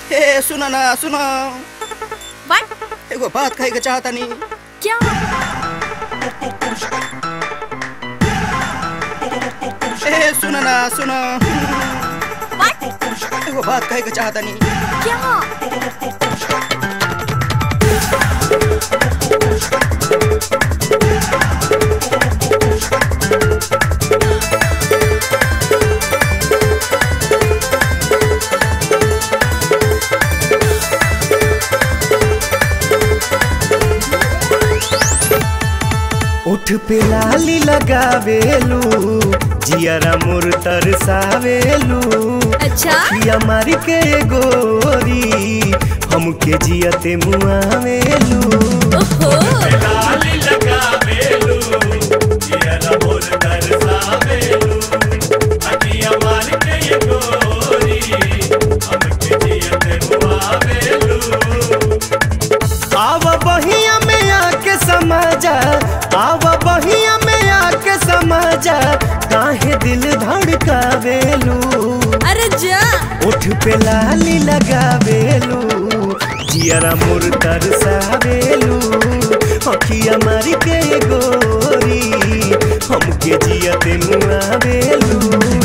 हे सुन ना सुन व्हाट एगो बात कहे के चाहता नी क्या हे सुन ना सुन व्हाट एगो बात कहे के चाहता नी क्या उठ पे लाली लगावेलू जियरा मोर तरसावेलू अच्छा पिया मारी के गोरी हमके जियते मुआवेलू ओहो लाली लगावेलू जियरा मोर तरसावेलू पिया मारी के गोरी हमके जियते मुआवेलू आव बहिया में आके समाजा आव बहिया में आके समाजा काहे दिल धड़कावेलू अरे जा उठ पे लाली लगावेलू जियरा मोर तरसावेलू अखिया मारी के गोरी हमके जियते मुआवेलू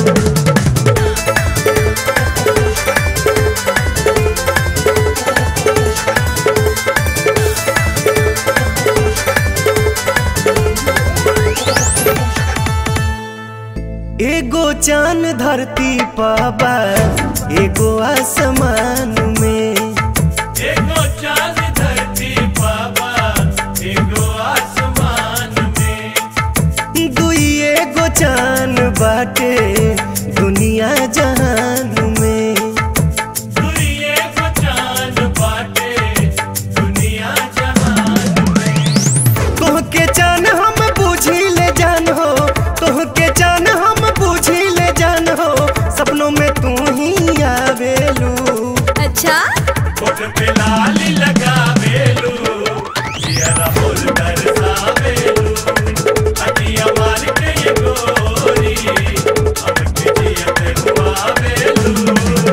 एगो चान धरती पाबा एगो आसमान में एगो चान धरती पाबा एगो आसमान में दुई एगो चान बाटे दुनिया जहान में दुई एगो चान बाटे दुनिया जहान तोहके जान हम बूझी ले जान हो तोहके जान हम बूझी ले जान हो सपनों में तू ही आवेलू अच्छा कोट पे लाली लगावेलू जियरा बोल दरसावेलू अटिया मार के ये गोरी हमके जियते हुआवेलू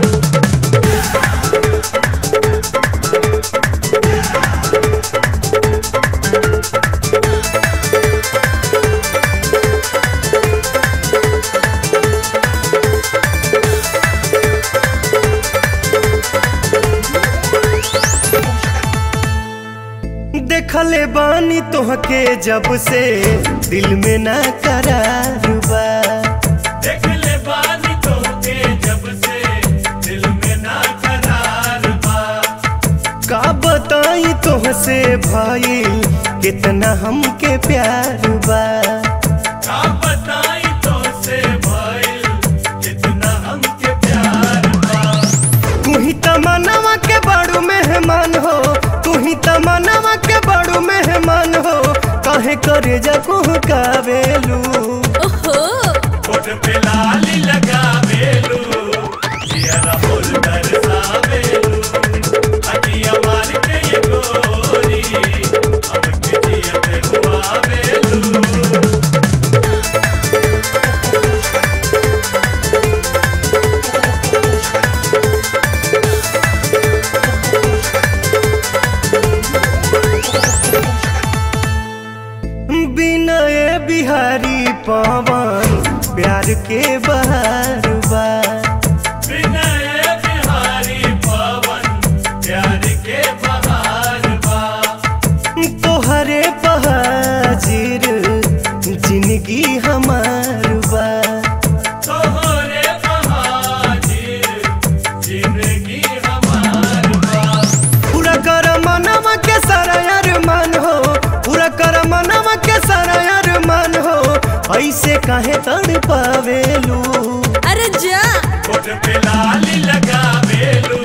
देखले बानी तोहके जब से दिल में ना करार बा देखले बानी तोहके जब से दिल में ना करार बा का बताई तोहसे भाई कितना हमके प्यार बा का बताई तोहसे भाई कितना हमके प्यार बा तू ही तमन्नावा के बड़ू मेहमान हो तू ही तमन्नावा के बड़ू मेहमान हो काहे करे जा कावेलू ओहो कोट पे लाली लगावेलू जियरा बोल दरसावेलू अटिया मार के ये गोरी हमके जियते हुआवेलू बिनय बिहारी पवन प्यार के बहार बा बिनय बिहारी पवन प्यार के बहार बा तोहरे बहाजिर जिंदगी हमार बा तोहरे बहाजिर जिंदगी हमार बा पूरा कर मनवा के सारा अरमान हो पूरा कर मनवा के सारा अरमान हो ऐसे काहे तड़ पावेलू अरे जा कोट पे लाली लगावेलू